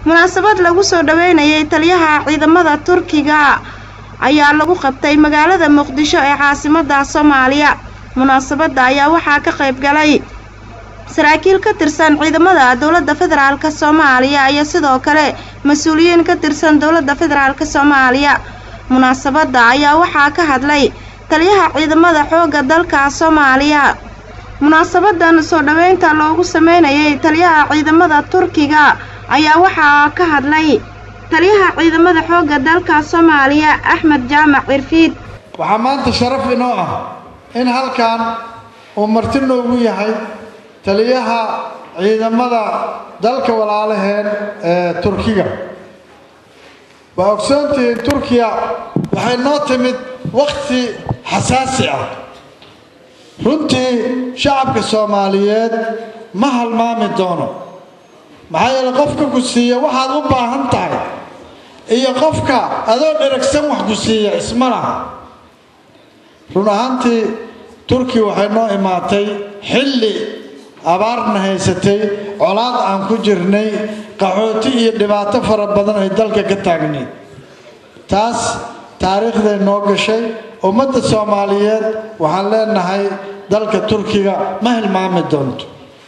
munaasabad lagu soo dhaweynayay taliyaha ciidamada turkiga ayaa lagu qabtay magaalada muqdisho ee caasimada soomaaliya munaasabadda ayaa waxaa ka qayb galay saraakiil ka tirsan ciidamada dowladda federaalk soomaaliya iyo sidoo kale mas-uuliyiin ka tirsan dowladda federaalk soomaaliya munaasabadda ayaa waxaa ka hadlay taliyaha ciidamada xoogga dalka soomaaliya munaasabadan soo dhaweynta loogu sameynayay taliyaha ciidamada turkiga ayaa waxaa ka hadlay taliyaha ciidamada xoogga dalka soomaaliya axmed jaamac cirfiid waxaa maanta sharaf inoo ah in halkan uu marti noogu yahay taliyaha ciidamada dalka walaalaheen ee turkiga waa ogsoontihiin turkiya waxay noo timid wakhti xasaasi ah runtii shacabka soomaaliyeed ma halmaami doono maxaa yeele qofka ku siiya waxaad u baahan tahay iyo qofka adoo dheragsan wax ku siiya isma laha run ahaantii turkiya waxay noo imaatay xilli abaarna haysatay colaad aan ku jirnay qaxooti iyo dhibaato fara badan ay dalka ka taagnayd taas taariikhday noo gashay ummadda soomaaliyeed waxaan leenahay dalka turkiga ma hilmaami doonto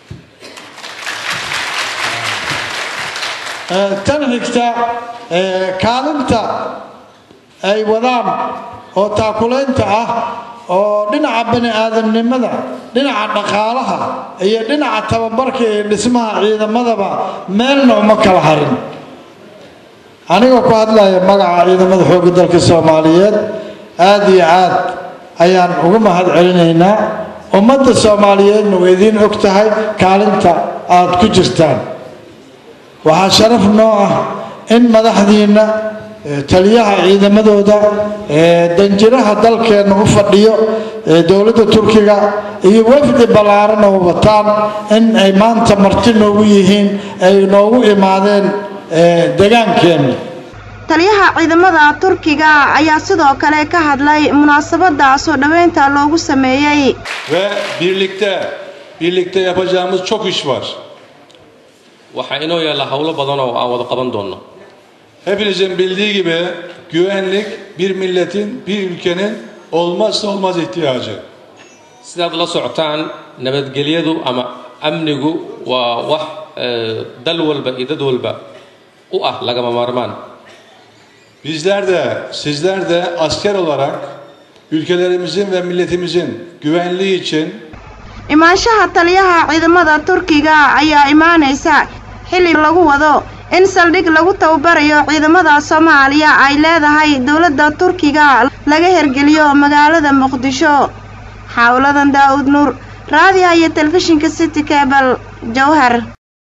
tan xigta kaalinta ay wadaan oo taakulaynta ah oo dhinaca bani aadamnimada dhinaca dhaqaalaha iyo dhinaca tababarka iyo dhismaha ciidamadaba meelna uma kala harin anigoo ku hadlaya magaca ciidamada xoogga dalka soomaaliyeed aada iyo aad ayaan ugu mahad celinaynaa ummadda soomaaliyeedna way idiin og tahay kaalinta aad ku jirtaan waxaa sharaf noo ah in madaxdiinna taliyaha ciidamadooda danjiraha dalkeenna u fadhiyo dowladda turkiga iyo wafdi ballaaran oo wataan in ay maanta marti noogu yihiin ay noogu imaadeen degaankeenna taliyaha ciidamada turkiga ayaa sidoo kale ka hadlay munaasabadda soo dhaweynta loogu sameeyey Ve birlikte, birlikte yapacağımız çok iş var. waxaa inoo yaalla howlo badan oo aan wada qaban doonno Hepinizin bildiği gibi güvenlik bir milletin, bir ülkenin olmazsa olmaz ihtiyacı. sidaad la socotaan nabadgelyadu ama amnigu waa wax eh, dal walba iyo dad walba u ah lagama maarmaan Bizler de, sizler de asker olarak ülkelerimizin ve milletimizin güvenliği için imaanshaha taliyaha ciidamada turkiga ayaa imaanaysa xilli lagu wado in saldhig lagu tababarayo ciidamada soomaaliya ay leedahay dowladda turkiga laga hergeliyo magaalada muqdisho xawladan daa'uud nuur raadiyaha iyo telefishinka city cable jowhar